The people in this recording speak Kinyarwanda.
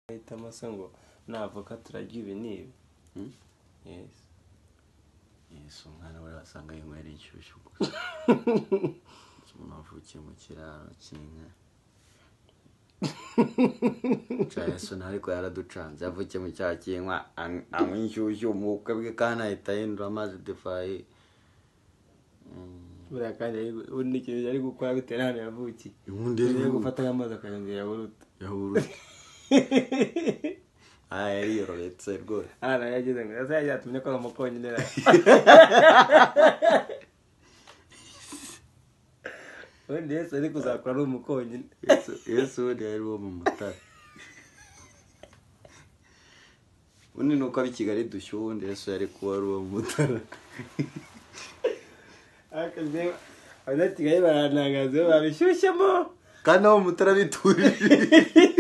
ahitamo se ngo navoka turarya ibi n'ibi yesi yesi umwana we wasanga yinywera inshyushyu umuntu wavukiye mu kiraro cy'inka cyane yesu nawe ariko yaraducanze yavukiye mu cyaha cy'inka an- anywa inshyushyu mu bukwe bwe kandi ahita ahindura amazi difayi buriya kandi ari- ubu ni ikintu ari gukora bitewe n'ahantu yavukiye inkundi niyo gufata nk'amazi akayongera buruta yahurute aha yariyorohetse rwose aha nayo yageze ngo ese yagiye atumye ko ari umukonyine ra ubundi yesu ari kuzakora ari umukonyine Yesu- yesu ubundi yari uwo mu mutara ubundi ni uko ab'i kigali dushyuha ubundi yesu yari kuba ari uwo mu mutara akazi abanyatigali barantangaza babishyushyemo kandi abo mu mutara biturije